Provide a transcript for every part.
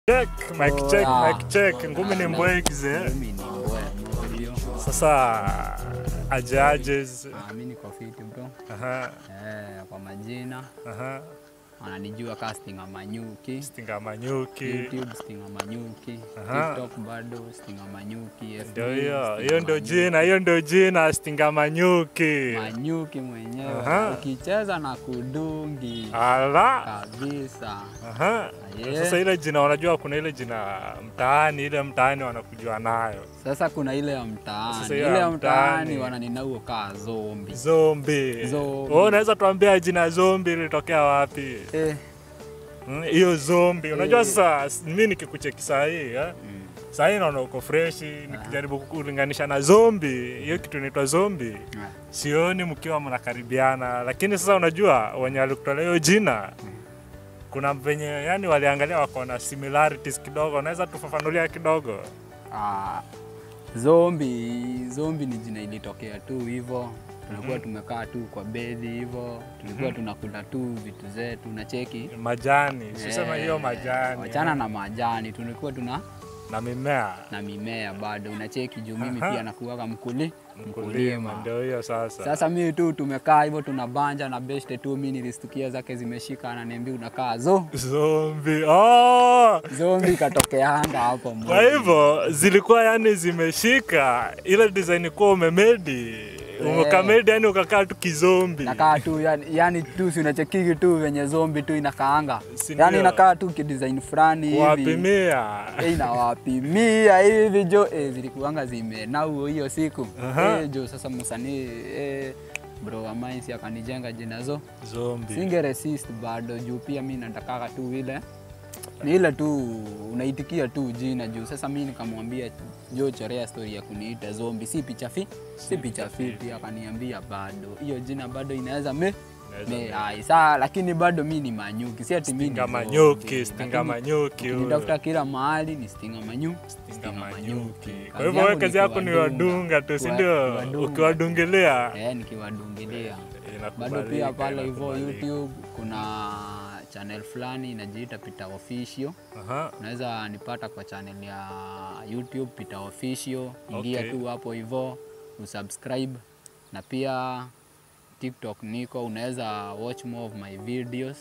Check, mic check, Ah. mic check. Ngumi ni mbwegize. Mimi ni mbwe moyo. Sasa aje aje. Ah, mimi niko fit bro. Aha, Eh, kwa majina aha. wananijua casting Manyuki. Stinga Manyuki. YouTube Stinga Manyuki. Aha. TikTok bado Stinga Manyuki. FB, Ndio hiyo, Stinga hiyo ndio Manyuki. jina, hiyo ndio jina Stinga Manyuki. Manyuki mwenyewe. Aha. Ukicheza na kudungi Ala. kabisa. Aha. Yeah. Sasa ile jina unajua kuna ile jina mtaani, ile mtaani wanakujua nayo. Sasa kuna ile ya mtaani. Sasa hiyo Ile ya ya mtaani mtaani. wananinauo kaa zombi. Zombi. Zombi. Wewe unaweza tuambia jina zombi lilitokea wapi? Eh. Mm, Hiyo zombi. Unajua Eh. sasa s- mimi nikikucheki saa hii, eh? Mm. Saa hii naona uko fresh, nikijaribu kulinganisha na zombi, hiyo kitu inaitwa zombi. Ah. Sioni mkiwa mnakaribiana, lakini sasa unajua wenye walikutolea hiyo jina kuna venye yani waliangalia wako na similarities kidogo, unaweza tufafanulia kidogo? Ah, zombi zombi ni jina ilitokea tu hivyo tunakuwa tumekaa tu kwa bedhi hivyo tulikuwa tunakula tu vitu zetu na cheki Majani, sisema Eh, hiyo majani wachana na majani tulikuwa tuna na mimea na mimea bado unacheki juu mimi Aha. pia nakuaga mkuli mkulima, ndio hiyo sasa. sasa mimi tu tumekaa hivyo tunabanja na beshte tu mi nilistukia zake zimeshika ananiambia unakaa zo Zombi. Oh! zombi ikatokeanga hapo Kwa moja. hivyo zilikuwa yani zimeshika ile design kuwa umemedi umekamedi, yani ukakaa tu kizombi. nakaa tu yani, yani tu si unachekiki tu venye zombi tu inakaanga Si yani ndio? inakaa tu kidesign fulani hivi Kuwapimia. Eh, inawapimia hivi jo eh, zilikuanga zimenauo hiyo siku Aha. eh, jo sasa msanii eh, bro wa mine si akanijenga jina zo Zombi. singe resist bado juu pia mi natakaga tu ile ni ile tu unaitikia tu jina juu sasa mi nikamwambia jo chorea story ya kuniita zombi si picha fi si picha fiti akaniambia bado hiyo jina bado inaweza me Inaweza me me. ai saa lakini bado mi ni manyuki si ati mi ni Stinga zombi, manyuki, stinga lakini manyuki. huyo. ukinitafuta kila mahali ni stinga manyu Stinga manyuki. Kwa Kazi hivyo wewe yangu kazi ni yako ni kuwadunga. wadunga tu, si Kuwa- ndio? kuwadunga. Ukiwadungilia eh, nikiwadungilia bado inakubalika, pia pale hivyo inakubalika. YouTube kuna channel fulani inajiita Peter Official. Aha. Unaweza nipata kwa channel ya YouTube Peter Official, ingia Okay. tu hapo hivyo usubscribe, na pia TikTok niko, unaweza watch more of my videos,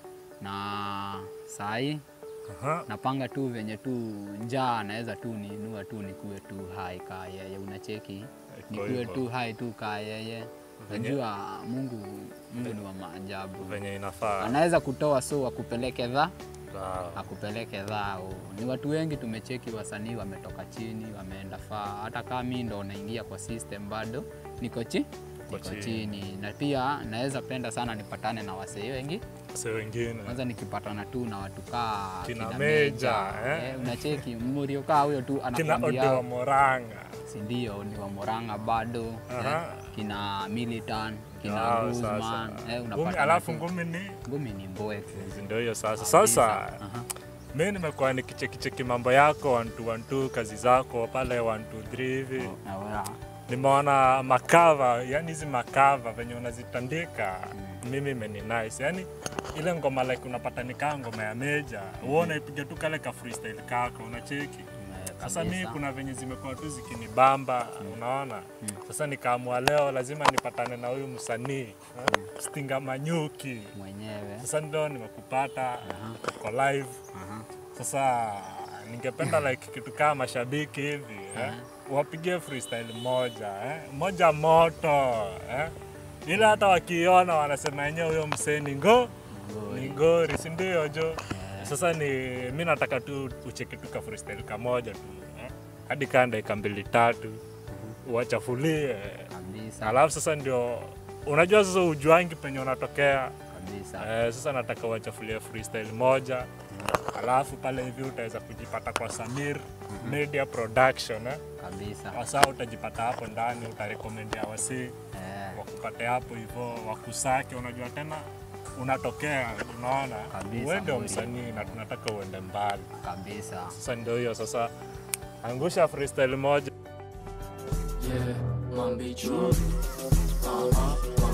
na sahi Aha. napanga tu venye tu njaa naweza tu niinua tu nikuwe tu hai kaa yeye, unacheki nikuwe hivyo. tu hai tu kaa yeye. Najua Mungu, Mungu ni wa maajabu, Venye inafaa. anaweza kutoa so akupeleke dha Sawa. akupeleke dhao. Ni watu wengi tumecheki, wasanii wametoka chini wameenda faa. Hata kama mimi ndo naingia kwa system bado niko chi niko chini. chini, na pia naweza penda sana nipatane na wasee wengi Sasa wengine. kwanza nikipatana tu na watu kaa Kina kina Meja, eh? eh, unacheki mmorio kaa huyo tu Kina Ode wa anakuambia Moranga. si ndio ni wa Moranga bado Aha. eh, kina Militan kina Sawa, Guzman sasa. eh, Ngumi, unapata alafu ngumi ni ngumi ni mbweke ndio hiyo sasa. Sasa Aha. mi nimekuwa nikichekicheki mambo yako one two, one two, kazi zako pale one two, three hivi Na wewe, nimeona makava yani hizi makava venye unazitandika mimi imeni nice yani ile ngoma like unapata nikaa ngoma ya meja uone ipiga tu kale ka freestyle kako unacheki eh, sasa mi kabisa. kuna venye zimekuwa tu zikinibamba unaona sasa nikaamua leo lazima nipatane na huyu msanii eh, stinga manyuki mwenyewe sasa ndio nimekupata uko live Aha. sasa ningependa like kitu kama mashabiki hivi eh? wapigie freestyle moja eh? moja moto eh? ile hata wakiona wanasema yenyewe huyo msee ni ngo ni ngori si ndio jo sasa ni mi nataka tu ucheki tu ka freestyle kamoja tu eh? hadi kaa dakika mbili tatu uwachafulie kabisa alafu sasa ndio unajua sasa ujuangi penye unatokea kabisa Eh, sasa nataka uwachafulie freestyle moja alafu pale hivi utaweza kujipata kwa Samir Media Production eh? kabisa Wasa utajipata hapo ndani, utarekomendia wasii eh, wakupate hapo hivyo, wakusake. Unajua tena unatokea, unaona Kabisa, wewe ndio Muri. msanii na tunataka uende mbali. kabisa Sasa ndio hiyo sasa, angusha freestyle moja Yeah, Mambi True. Uh-huh, Mambi True.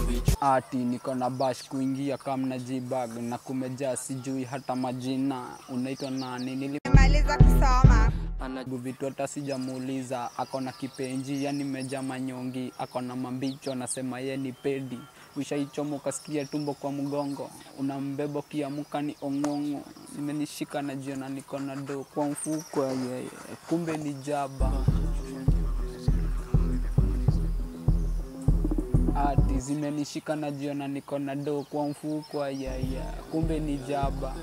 ati niko na bash kuingia kamna jibag na kumejaa sijui hata majina unaitwa nani nili Nimemaliza kusoma. anajibu vitu hata sijamuuliza ako na kipenji yani meja manyongi ako na mambicho anasema ye ni pedi ushaichoma ukasikia tumbo kwa mgongo unambeba ukiamuka ni ong'ong'o nimenishika na jiona niko na do kwa mfuko yeye kumbe ni jaba ati zimenishika na jiona niko na do kwa mfuko yeye kumbe ni jaba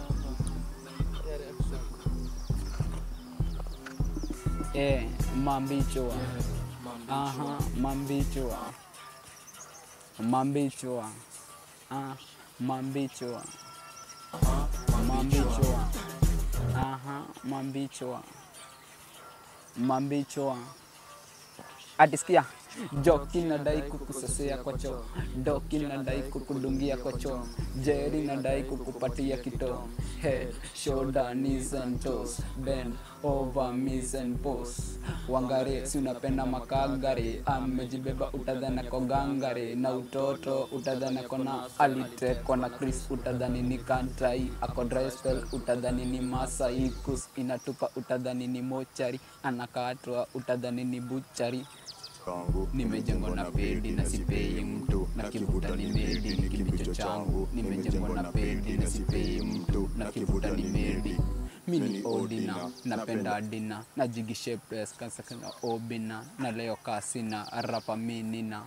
Eh, mambichwa. Aha, mambichwa. Mambichwa. Ah, mambichwa. Mambichwa. Aha, mambichwa. Mambichwa. Atisikia Joki nadai kukusesea kwa choo, Doki nadai kukudungia kwa choo, Jerry nadai kukupatia kitoo. Head, shoulder, knees and toes, bend over, knees and pose. Wangare, si unapenda makagare, amejibeba utadhana kwa gangare, na utoto utadhana kona alitekwa na Chris, utadhani ni kantai, ako dry spell, utadhani ni masaikus, inatupa utadhani ni mochari, anakatwa utadhani ni buchari nimejengwa na pedi na sipei mtu na kivuta ni medi ni kibicho changu nimejengwa na pedi na sipei mtu na kivuta ni medi mini odina napenda dina na jigishe pes kasakana obina na leo kasina rapa minina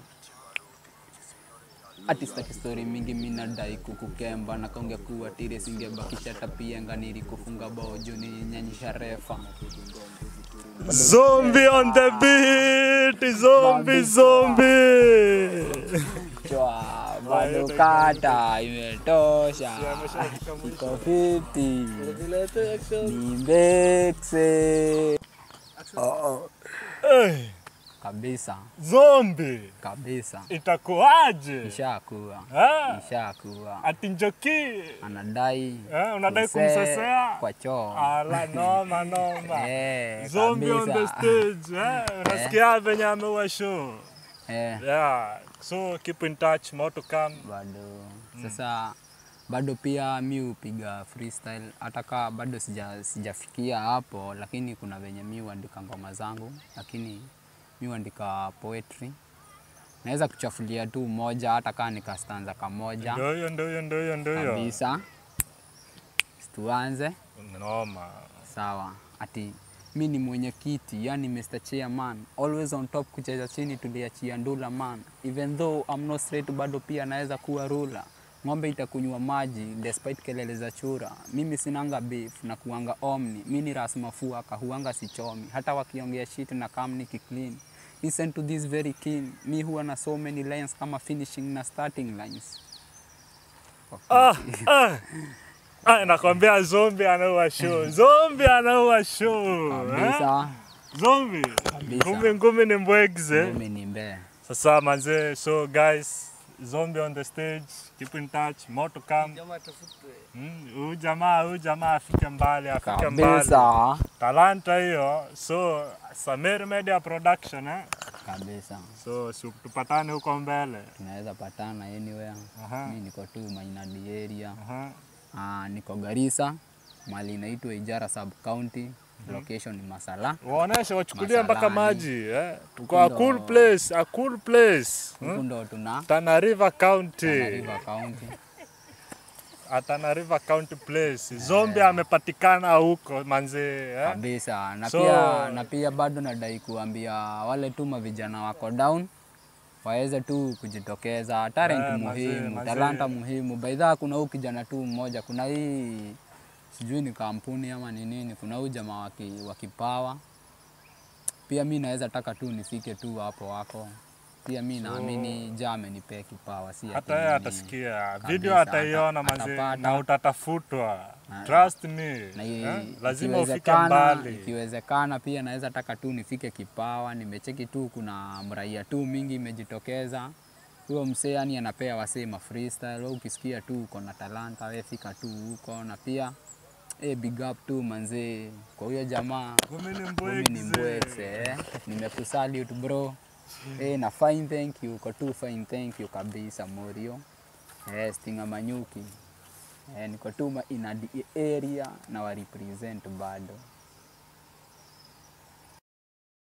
atistaki stori mingi minadai kukukemba na kaongea kuwa tire singebakisha tapienga nili kufunga bao juu ninyanyisha refa Zombie on the beat, zombie, zombie. Chwa, bado kata imetosha, iko fiti ni mbekse oh, oh. Hey, kabisa zombie kabisa, itakuwaje? ishakuwa Ah, ishakuwa, Ati Njoki anadai eh, unadai kusee kumsesea? kwa choo Ala, noma noma. Eh, Zombie on the kabisa. stage, eh? Unasikia venye ameua show. Eh, Yeah, so keep in touch, more to come. bado sasa bado pia mi hupiga freestyle hata kaa bado sija, sijafikia hapo lakini kuna venye mi huandika ngoma zangu lakini mi huandika poetry naweza kuchafulia tu moja hata kaa nikastanza kamoja Ndio hiyo, ndio hiyo, ndio hiyo, ndio hiyo. kabisa tuanze Noma. sawa ati mi ni mwenyekiti yani Mr. Chairman always on top kucheza chini tuliachia ndula man even though I'm not straight bado pia naweza kuwa rula ng'ombe itakunywa maji despite kelele za chura mimi sinanga beef na kuanga omni mi ni ras mafua kahuanga sichomi hata wakiongea shit na kam niki clean listen to this very keen mi huwa na so many lines kama finishing na starting lines Ah, ah. Ah, nakwambia zombie anaua show. Zombie anaua show. Eh? kabisa Zombie. Kabisa. Ngumi ngumi ni mbwegze. mimi ni mbee Sasa manze, so guys, zombie on the stage, keep in touch, more to come. Mm, huyu jamaa, huyu jamaa afike mbali, afike mbali. kabisa Talanta hiyo. So, Samir Media Production eh. kabisa So, si tupatane huko mbele. tunaweza patana anywhere. Aha. Mi niko tu Mainadi area. Aha. Ah, niko Garissa, mali inaitwa Ijara sub county. Location ni Masala. Waoneshe wachukulie mpaka Masalani. maji eh. Tuko a Huko cool ndo- place, a cool place. Huku ndo tuna Tana River County. Tana River County. At Tana River County place. Zombie amepatikana huko manze eh. Kabisa. Na So- pia na pia bado nadai kuambia wale tu mavijana wako down waweze tu kujitokeza. Talent Eh, mazee, muhimu, mazee. talanta muhimu. Baidha kuna huu kijana tu mmoja, kuna hii sijui ni kampuni ama ni nini, kuna huu jamaa wa ki- wa kipawa. Pia mi naweza taka tu nifike tu hapo wako. Pia mi naamini ja amenipea kipawa, si ati Hata yeye mimi- atasikia Kabisa, video ataiona ata- manze atapata. na utatafutwa. Ah, Trust me. na i- eh? Lazima ufike ikiwezekana- mbali. Ikiwezekana pia naweza taka tu nifike kipawa. Nimecheki tu kuna mraia tu mingi imejitokeza. Huyo msee yani anapea wasee ma freestyle. Wewe ukisikia tu uko na talanta, wewe fika tu huko, na pia eh, big up tu manzee kwa huyo jamaa. Ngumi ni Mimi ni mbwegze. mbwekse eh. Nimekusalute bro. Eh, na fine thank you, uko tu fine thank you kabisa Morio. Eh, Stinga Manyuki. Eh, niko tu ma- in a area na wa represent bado.